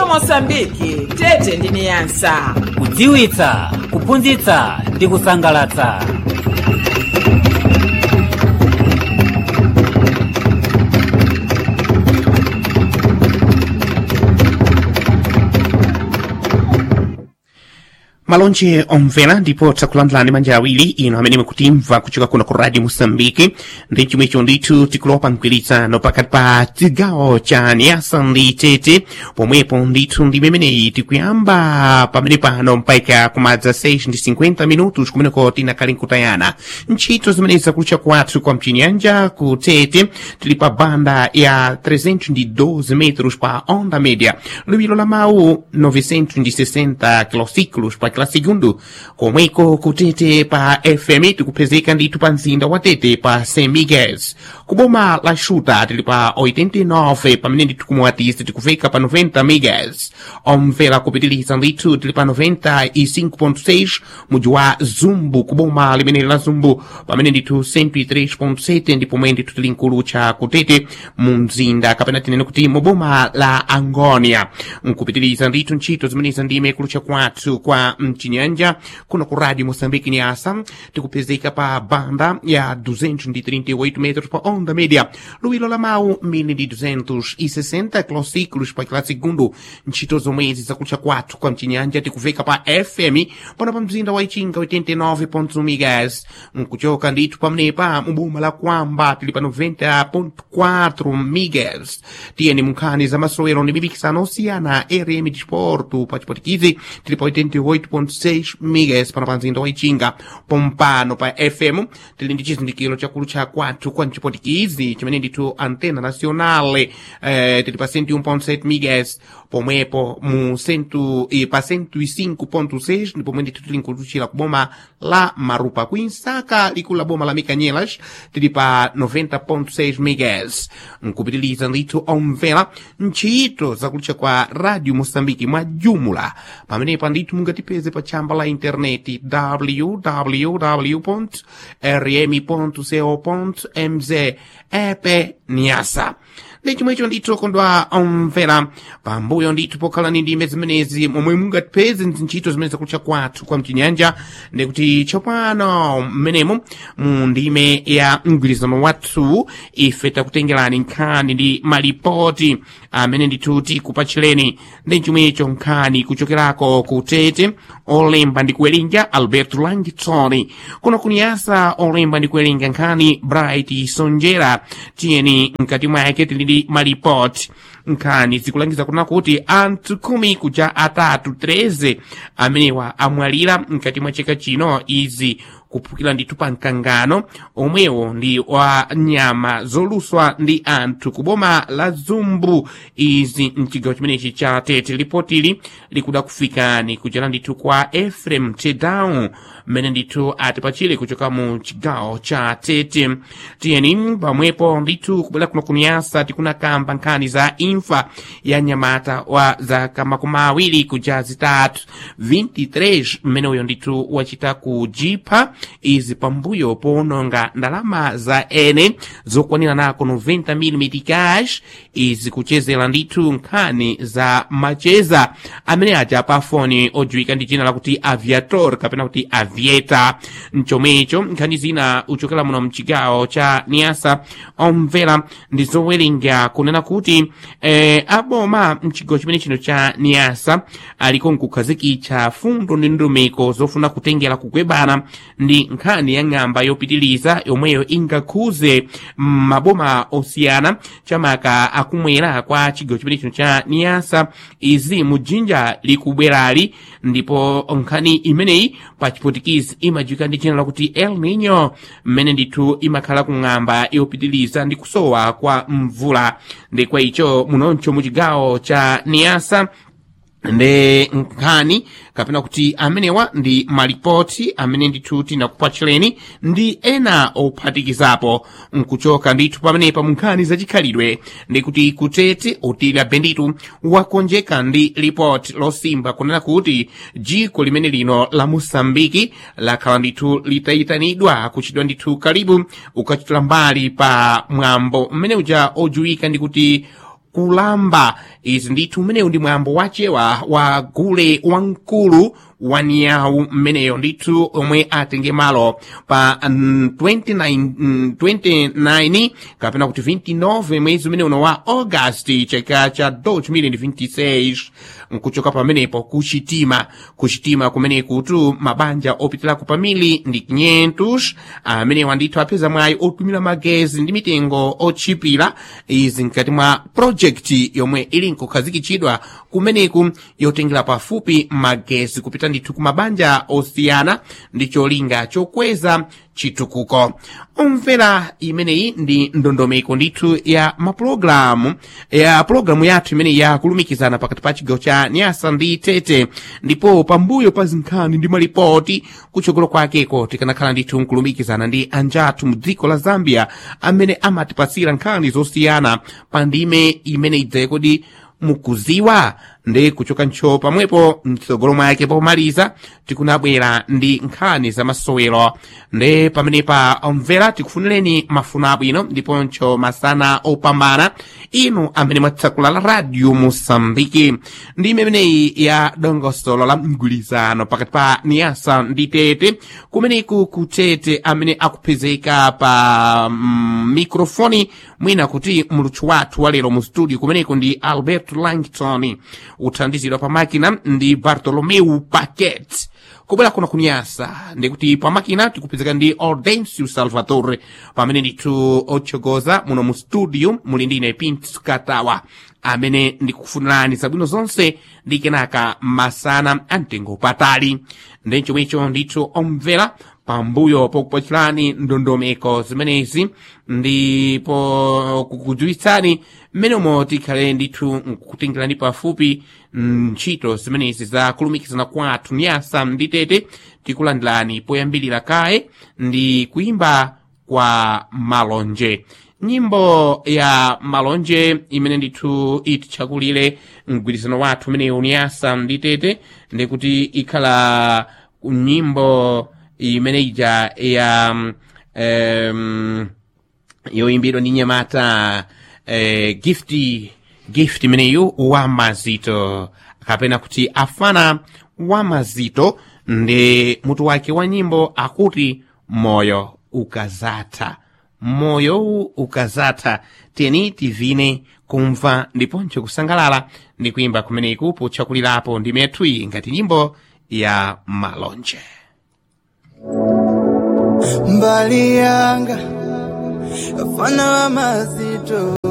radio mosambiki tete ndi niyasa kudziwitsa kuphunzitsa ndi kusangalatsa malonje omvera ndipo tsakulandirani manja awiri ino amene mukutimva kuchoka kuno ku radio mosambiki ndi chomwecho ndithu tikulopa mgwirizano pakati pa chigawo cha niasa ndi tete pomwepo ndithu ndi memeneyi tikuyamba pamene pano mpaka kumadza 6 ndi 50 minutos kumeneko tinakali nkutayana ntchito zimene zakulucha kwathu kwa mchinyanja ku tete tili pa banda ya 312 metros pa onda média liwiro la mawu 960 kilociclos pa kila segundo komweko kutete pa fm tikupezeka ndithu pa mzinda wa tete pa 100 mgs kuboma la xuta tili pa 89 pamene ndithu kumuwatisi tikufika pa 90 mgs omvera kupitiliza ndithu tili pa 95.6 muji wa zumbu kuboma limeneli la zumbu pamene ndithu 103.7 ndipo mwe ndithu tili nkulucha kutete mu mzinda kapena tinene kuti mu boma la angonia nkupitiliza ndithu ntchito zimenezi ndime kulucha kwathu kwa mchinyanja kuno ku radio moçambique niasa tikupezeka pa banda ya 238 metros pa onda média luwiro la mawu 1260 kilociclos pa kila segundo ntchito zomwezi zakulucha kwathu kwa mchinyanja tikufika pa fm pano pa mzinda wa ichinga 89.1 megas nkuchoka ndithu pamenepa mu boma la kwamba tili pa 90.4 megas tiyeni munkhani za masowero ndi mipikisano osiyana rm disporto pa chipotikizi tili pa 88.6 megas pano pa mzinda wa ichinga pompano pa fm tili ndi chizindikiro chakulu cha kwathu kwa mchipotikizi chimene ndithu antena nacionale eh, tili pa 101.7 megas pomwepo mu centu, eh, pa 105.6 ndipo pomwe ndithu tili nkuluchira ku boma la marupa kuinsaka likulu la boma la mikanyelas tili pa 90.6 megas nkupitiliza ndithu omvera ntchito zakulucha kwa radio moçambike mwa jumula pamenepa ndithu mungatipeze pa tchamba la intaneti www rm co mz epe niasa ndi chomwecho ndithu kondwa omvera pambuyo ndithu pokhalani ndime zimenezi momwe mungatipeze ntchito zimene zakulucha kwathu kwa mchinyanja ndikuti tsopano mmenemo mu ndime ya mgwirizano wathu ife takutengerani nkhani ndi malipoti amene ndithu tikupatchireni ndi chomwecho nkhani kuchokerako kutete olemba ndi kuwerenga alberto langitoni kuno kuniyasa olemba ndi kuwerenga nkhani bright sonjera tiyeni mkati mwake tili ndi malipoti nkhani zikulangiza kuna kuti anthu khumi kuja atatu 13 amenewa amwalira mkati mwa chaka chino izi kuphukira ndithu pa mkangano omwewo ndi wa nyama zoluswa ndi anthu kuboma la zumbu izi mchigawo chimenechi cha tete lipotili likuda kufikani kuchera ndithu kwa efrem tedown mmene ndithu atipachire kuchoka mu chigawo cha tete tiyeni pamwepo ndithu kubwera kuno kuniyasa tikunakamba nkhani za imfa ya nyamata wa zaka makumi awiri kuja zitatu 23 mmene uyo ndithu wachita kujipha izi pambuyo powononga ndalama za ene zokwanira nako 90 mm cash izi kuchezera ndithu nkhani za macheza amene aja pa foni odziwika ndi dzina lakuti aviator kapena kuti avieta mchomwecho nkhani zina uchokera muno mchigawo cha niasa omvera ndi zowerenga kunena kuti eh, aboma mchigawo chimene chino cha niasa aliko nkukhazikitsa fundo ndi ndumiko zofuna kutengera kugwebana ndi nkhani ya ng'amba yopitiliza yomweyo ingakhuze maboma osiyana chamaka akumwera kwa chigawo chimene chino cha niasa izi mujinja likubwerali ndipo nkhani imeneyi pa chipotikizi imadziwika ndi dzina lakuti el nino mmene ndithu imakhala ku ng'amba yopitiliza ndi kusowa kwa mvula ndi kwa icho munoncho mu chigawo cha niasa ndi nkhani kapena kuti amenewa ndi malipoti amene ndithu tinakupatchireni ndi ena ophatikizapo nkuchoka ndithu pamenepa mu nkhani zachikhalidwe ndi kuti kutete otilira benditu wakonjeka ndi lipoti losimba kunena kuti dziko limene lino la mosambiki lakhala ndithu litayitanidwa kuchidwa ndithu kalibu ukachitula mbali pa mwambo mmene uja odziwika ndi kuti kulamba izi ndithu umenewu ndi mwambo wachewa wa gule wamkulu wa niyawu mmeneyo ndithu omwe atenge malo pa mm, 29, mm, 29 kapena kuti 29 mwezi umene uno wa augasti chaka cha 2026 nkuchoka pamenepo kuchitima kuchitima kumene kutu mabanja opitirako pamili ndi 500 amenewa ndithu apeza mwayi otumira magezi ndi mitengo otchipira izi mkati mwa projekti yomwe ili nkukhazikitsidwa kumeneku yotengera pafupi magezi kupita ndithu ku mabanja osiyana ndi cholinga chokweza chitukuko omvera imeneyi ndi ndondomeko ndithu ya mapulogalamu ya pulogalamu yathu imeneyi yakulumikizana pakati pa chigawo cha nyasa ndi tete ndipo pambuyo pa zinkhani ndi malipoti kutsogolo kwakeko tikanakhala ndithu nkulumikizana ndi anjathu mu dziko la zambia amene amatipasira nkhani zosiyana pa ndime imene idzaye kodi mukuziwa ndi kuchoka ntcho pamwepo mtsogolo mwake pomaliza tikunabwera ndi nkhani za masowero ndi pamenepa omvera tikufunireni mafuno abwino ndiponso masana opambana inu amene mwatsakula la radio mosambiki ndi imeneyi ya dongosolo la mgwirizano pakati pa niyasa ndi tete kumeneku kutete amene akupezeka pa mm, mikrofoni mwina kuti muluthu wathu walero mu studio kumeneku ndi albert langton uthandizidwa pa makina ndi bartolomeu paquet kubwera kuno kunyasa ndikuti pa makina tikupezeka ndi audencio salvatore pamene ndithu otsogoza muno mu studio muli ndine pint katawa amene ndikufunirani zabwino zonse ndi kenaka masana amtengo patali ndi chomwecho ndithu omvera pambuyo pokupatsirani ndondomeko zimenezi ndipo kukudziwitsani mmenemo tikhale ndithu nkukutengerani pafupi ntchito zimenezi za kulumikizana kwathu nyasa ndi tete tikulandirani poyambirira kaye ndi kuimba kwa malonje nyimbo ya malonje imene ndithu ititchakulire mgwirizano wathu umenewu nyasa ndi tete ndikuti ikhala nyimbo imene ija ya um, yoyimbidwa ndi nyamata eh, gift gift imeneyu wa mazito kapena kuti afana wa mazito ndi mutu wake wa nyimbo akuti moyo ukazatha moyo ukazatha teni tivine kumva ndiponso kusangalala ndi kuimba kumeneku potchakulirapo ndi methui ngati nyimbo ya malonje mbali yanga afana wa mazito